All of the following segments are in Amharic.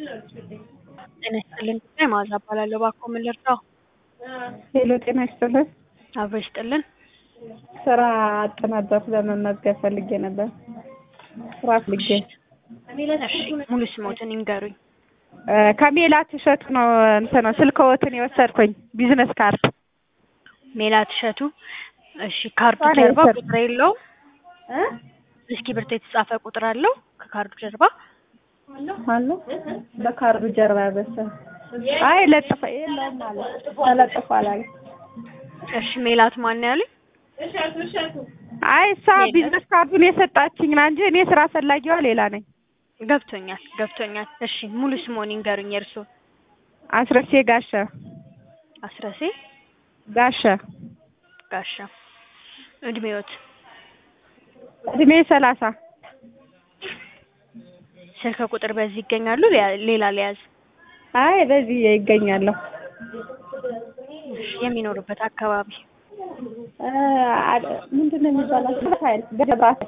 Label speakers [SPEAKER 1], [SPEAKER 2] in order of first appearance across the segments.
[SPEAKER 1] ጤና ይስጥልን ጉዳይ መዓዛ እባላለሁ። እባክዎ ምን ልርዳው?
[SPEAKER 2] ሄሎ ጤና ይስጥልን።
[SPEAKER 1] አብሮ ይስጥልን።
[SPEAKER 2] ስራ አጥ ነበር ለመመዝገብ ፈልጌ ነበር። ስራ ፈልጌ
[SPEAKER 1] እሺ ሙሉ ስሞትን ይንገሩኝ።
[SPEAKER 2] እ ከሜላት እሸቱ ነው እንትን ነው ስልክዎትን የወሰድኩኝ ቢዝነስ ካርድ
[SPEAKER 1] ሜላት እሸቱ። እሺ ካርዱ
[SPEAKER 2] እሷ ነው
[SPEAKER 1] ጀርባ
[SPEAKER 2] የወሰድኩት።
[SPEAKER 1] ቁጥር የለው?
[SPEAKER 2] እ
[SPEAKER 1] እስክሪብቶ የተጻፈ ቁጥር አለው ከካርዱ ጀርባ?
[SPEAKER 2] አለ በካርዱ ጀርባ በሰ አይ ለጥፈ የለውም ማለት ተለጥፏል አለ።
[SPEAKER 1] እሺ ሜላት ማን ያሉኝ?
[SPEAKER 2] አይ እሷ ቢዝነስ ካርዱን የሰጣችኝ ና እንጂ እኔ ስራ ፈላጊዋ ሌላ ነኝ።
[SPEAKER 1] ገብቶኛል ገብቶኛል። እሺ ሙሉ ስሞን ይንገሩኝ የእርስዎ?
[SPEAKER 2] አስረሴ ጋሻ
[SPEAKER 1] አስረሴ
[SPEAKER 2] ጋሻ
[SPEAKER 1] ጋሻ። እድሜዎት?
[SPEAKER 2] እድሜ ሰላሳ
[SPEAKER 1] ስልክ ቁጥር በዚህ ይገኛሉ? ሌላ- ሌላ ሊያዝ?
[SPEAKER 2] አይ በዚህ ይገኛለሁ።
[SPEAKER 1] እሺ የሚኖሩበት አካባቢ?
[SPEAKER 2] እ አ- ምንድን ነው የሚባለው? ገብርኃይል ገብርኃይል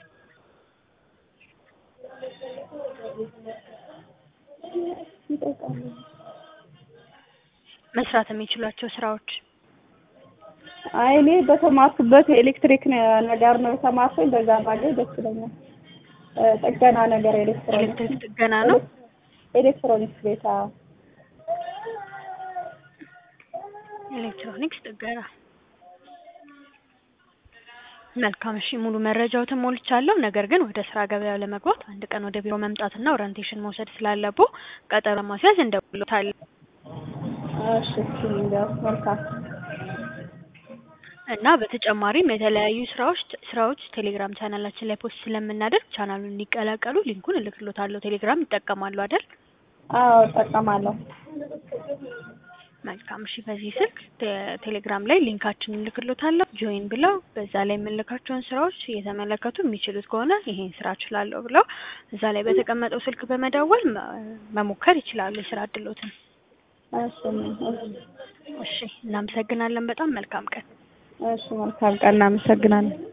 [SPEAKER 1] መስራት የሚችሏቸው ስራዎች?
[SPEAKER 2] አይ እኔ በተማርኩበት ኤሌክትሪክ ነ- ነገር ነው የተማርኩኝ። በዛ ባገኝ ደስ ይለኛል። እ ጥገና ነገር ኤሌክትሮኒክስ
[SPEAKER 1] ኤሌክትሪክ ጥገና ነው?
[SPEAKER 2] ኤሌክትሮኒክስ ቤት አዎ።
[SPEAKER 1] ኤሌክትሮኒክስ ጥገና። መልካም እሺ፣ ሙሉ መረጃዎትን ሞልቻለሁ። ነገር ግን ወደ ስራ ገበያው ለመግባት አንድ ቀን ወደ ቢሮ መምጣትና ኦሪንቴሽን መውሰድ ስላለብዎ ቀጠሮ ለማስያዝ እንደውልዎታለን
[SPEAKER 2] እሺ እሺ እንግዲያው መልካም
[SPEAKER 1] እና በተጨማሪም የተለያዩ ስራዎች ስራዎች ቴሌግራም ቻናላችን ላይ ፖስት ስለምናደርግ ቻናሉን እንዲቀላቀሉ ሊንኩን እልክልዎታለሁ። ቴሌግራም ይጠቀማሉ አይደል?
[SPEAKER 2] አዎ እጠቀማለሁ።
[SPEAKER 1] መልካም እሺ። በዚህ ስልክ ቴ- ቴሌግራም ላይ ሊንካችንን እልክልዎታለሁ። ጆይን ብለው በዛ ላይ የምንልካቸውን ስራዎች እየተመለከቱ የሚችሉት ከሆነ ይሄን ስራ እችላለሁ ብለው እዛ ላይ በተቀመጠው ስልክ በመደወል መ- መሞከር ይችላሉ የስራ እድሎትን።
[SPEAKER 2] እሺ እሺ
[SPEAKER 1] እሺ፣ እናመሰግናለን። በጣም መልካም ቀን።
[SPEAKER 2] እሺ መልካም ቀን እናመሰግናለን።